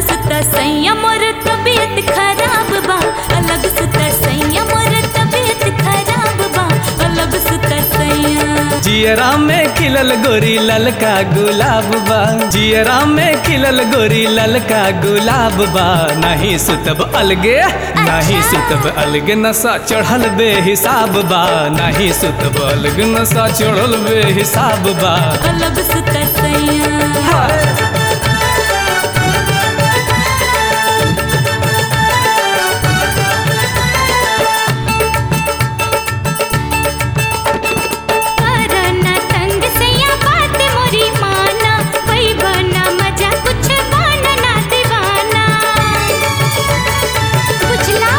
सुता सैया मोर तबीयत खराब बा अलग सुता सैया मोर तबीयत खराब बा अलग सुता सैया जियरा में खिलल गोरी ललका गुलाब बा जियरा में खिलल गोरी ललका गुलाब बा नहीं सुतब अलगे नहीं सुतब अलगे नशा चढ़ल बेहिसाब बा नहीं सुतब अलगे नशा चढ़ल बेहिसाब बा अलग सुता सैया करना तंग सैया बात मोरी माना कोई बना मजा कुछ बना ना दीवाना बुझला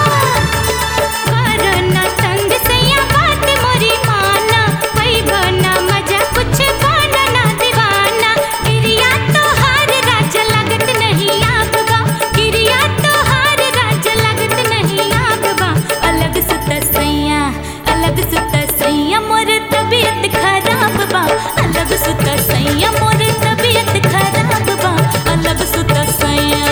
करना तंग सैया बात मोरी माना कोई बना मजा कुछ बना ना दीवाना गिरिया तो हार राज लगत नहीं आग बा गिरिया तो हार राज लगत नहीं आग बा अलग सुता सैया अलग सुता सैया मोर तबीयत खराब बा अलग सुता सैया मोर तबीयत खराब बा अलग सुता सैया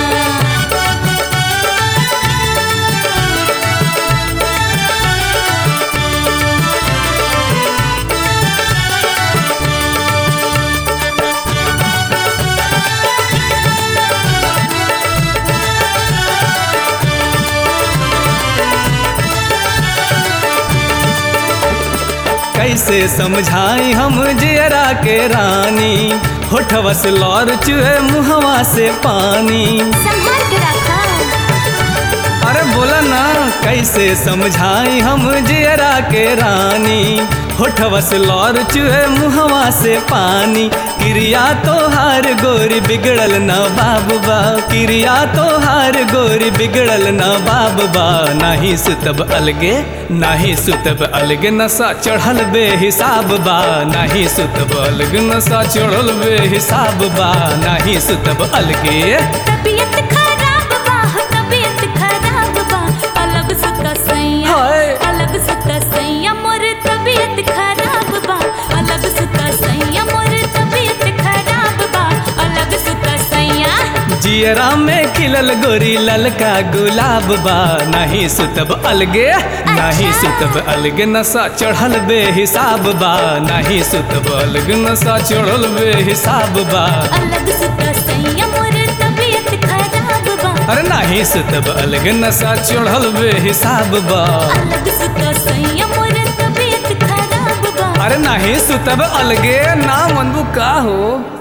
कैसे समझाई हम जियरा के रानी होठवा से लौर चुहे मुहवा से पानी संभाल के रखा अरे बोला ना कैसे समझाई हम जियरा के रानी होठवा से लौर चुहे मुहवा से पानी क्रिया तो हार गोरी बिगड़ल न बाबा क्रिया तो हार गोरी बिगड़ल न बाबा नहीं सुतब अलगे नहीं सुतब अलगे नशा चढ़ल बेहिसाब बा नहीं सुतब अलगे नशा चढ़ल बेहिसाब बा नहीं सुतब अलगे तबीयत खराब बा तबीयत खराब बा अलग सुता सैया हाय। अलग सुता सैया मोर तबीयत खराब बा अलग सुता सैया मोर तबीयत खराब बा अलग सुता सैया जियरा में खिलल गोरी ललका गुलाब बा नहीं सुतब अलगे नहीं सुतब अलगे नशा चढ़ल बेहिसाब बा नहीं सुतब अलगे नशा चढ़ल बेहिसाब बा अलग सुता सैया मोर तबीयत खराब बा अरे नहीं सुतब अलगे नशा चढ़ल बेहिसाब बा अलग सुता सैया मोर तबीयत खराब बा अरे नहीं सुतब अलगे ना मनबू का हो